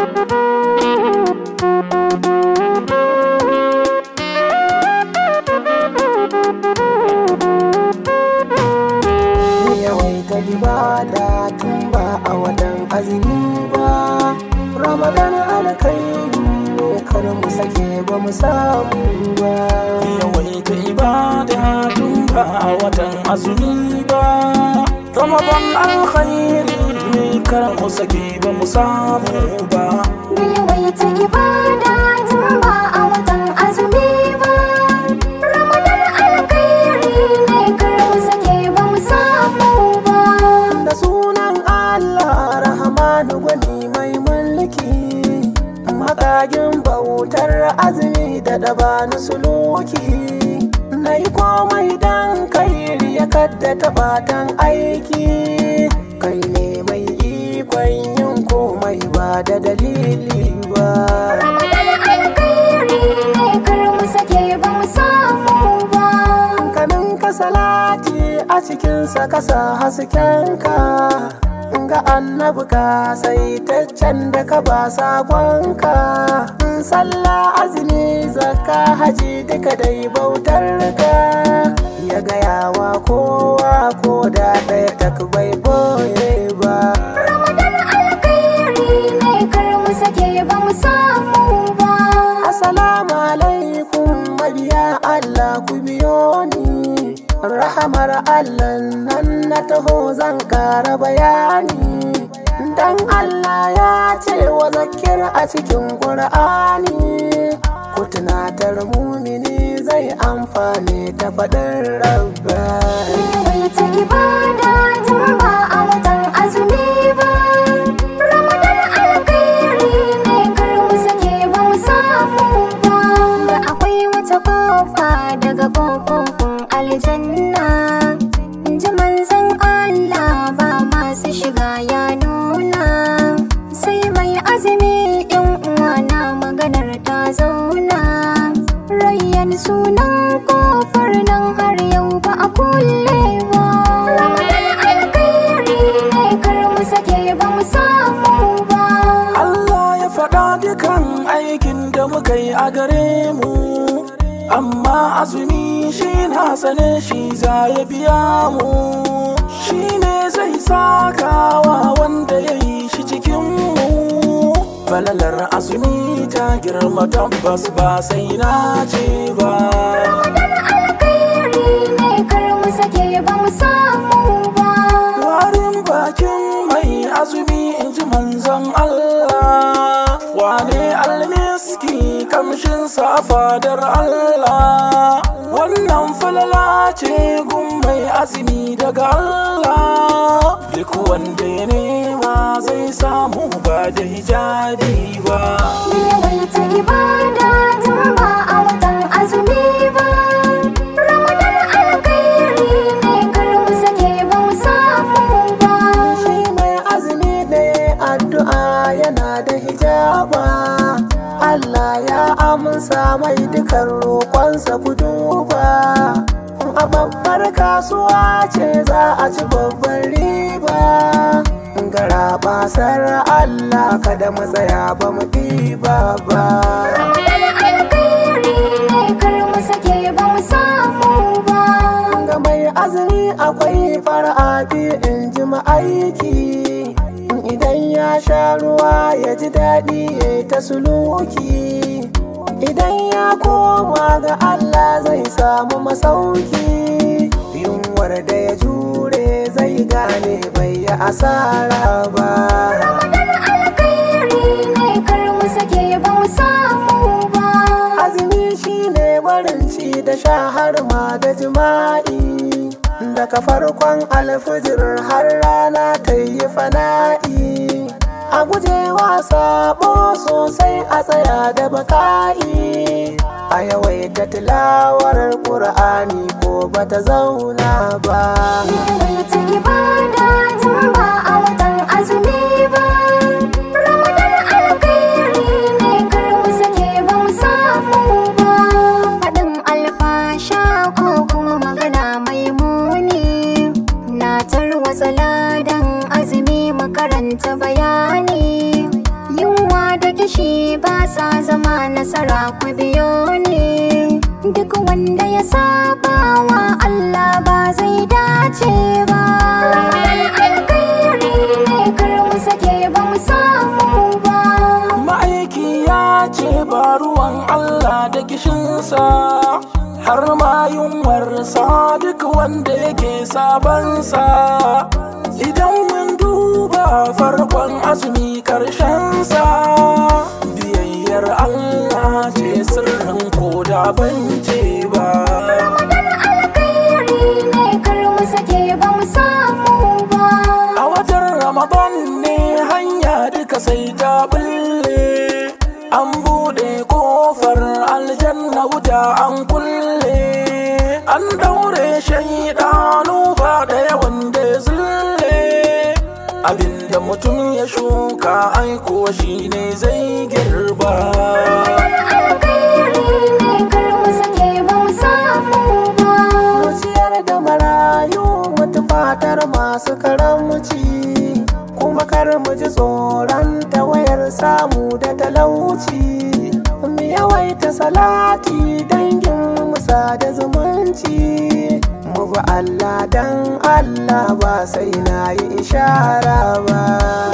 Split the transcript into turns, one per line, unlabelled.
yawaita ibada tun ba a watan azumi ba ramadan alkairi ne kar mu sake ba mu samu ba
yawaita ibada tun ba a watan azumi ba ramadan alkhairi ne kar mu sake ba mu samu ba
da yawaita ibada tun ba a watan azumi ba ramadan alkhairi ne kar mu sake ba mu samu ba
da sunan allah rahmanu gwani mai mulki makagin bautar azumi da dabani suluki na yi komai dan kai ya kadda tabatan aiki kai ne mai ikon yin komai ba da dalili ba
ramadan alkhairi ne kar mu sake ba mu samu ba
kanin ka salati a cikinsa kasa haskenka ga annabi ka saitaccen da ka ba sakonka sallah azumi zakka haji duka dai bautar ka ya gaya wa kowa ko da ɗaya tak bai boye ba
ramadan alkhairi ne kar mu sake ba mu samu ba
Assalamu alaikum mabiya Allah ku biyo ni Rahamar Allah nan na taho zan kara bayani Dan Allah ya ce wa zakir a cikin Qur'ani Ku tunatar mumini zai amfane ta faɗin rabba
yawaita ibada tun ba a watan azumi ba ramadan alkhairi ne kar mu sake ba mu samu ba da akwai wata kofa daga kofofin aljanna ji manzon Allah ba masu shiga ya nuna sai mai azumi yan uwa na maganar ta zauna rayyan sunan kofar nan har yau ba a kulle ba ramadan alkhairi ne kar mu sake ba mu samu ba
Allah ya faɗa dukan aikin da muka yi a gare mu amma azumi shi na sane shi za ya biya mu shi ne zai sakawa wanda ya yi shi cikin mu falalar azumi ta girma tabbas ba sai na ce ba
ramadan alkhairi ne kar mu sake ba mu samu ba
warin bakin mai azumi in ji manzon Allah wane almiski kamshin fadar Allah wannan falala ce gun mai azumi daga Allah duk wanda ya nema zai samu ba da hijabi ba
da yawaita ibada tun ba a watan azumi ba ramadan alkhairi ne kar mu sake ba mu samu ba
Shi mai azumi ne addu'a yana da hijaba Allah ya amsa mai dukan roƙonsa ku duba a babbar kasuwa ce za a ci babbar riba gara basar Allah kada mu tsaya ba mu ɗiba ba
ramadan alkhairi ne kar mu sake ba mu samu ba
ga mai azumi akwai fara'abi in ji ma'aiki idan ya sha ruwa ya ji daɗi ya yi ta suluki idan ya koma ga Allah zai samu masauki yunwar da ya jure zai gane bai yi asara ba
ramadan alkhairi ne kar mu sake ba mu samu ba
azumi shine barin ci da sha har ma da jima'i daga farkon alfijir har rana ta yi fana'i a gujewa sabo sosai a tsaya da baka'i a yawaita tilawar ƙur'ani ko bata zauna ba
yawaita ibada tun ba a watan azumi ba ramadan alkhairi ne kar mu sake ba mu samu ba faɗin alfasha ko kuma magana mai muni na tarwatsa ladan azumi makaranta bayani yunwa kishi ba sa zama nasara ku biyo ne duk wanda ya saba wa Allah ba zai dace ba alkhairi ne kar mu sake ba mu samu ba
ma'aiki ya ce ba ruwan Allah da kishinsa har ma yunwarsa duk wanda yake sabansa idan mun duba farkon azumi karshensa biyayyar Allah ce sirrin koda ban ce ba
Ramadan alkhairi ne kar mu sake ba mu samu ba
a watan ramadan ne hanya duka sai ta bulle an bude kofar aljanna wuta an kulle an daure shaidanu ba da yawan da zulle abinda mutum ya shuka aiko shi ne zai girba
alkhairi ne kar mu sake ba mu samu ba
Mu ciyar da marayu mutu fatar masu karamci kuma kar mu ji tsoron tawayar samu da talauci mu yawaita salati dangin musa da zumunci mu bi Allah dan Allah ba sai na yi ishara ba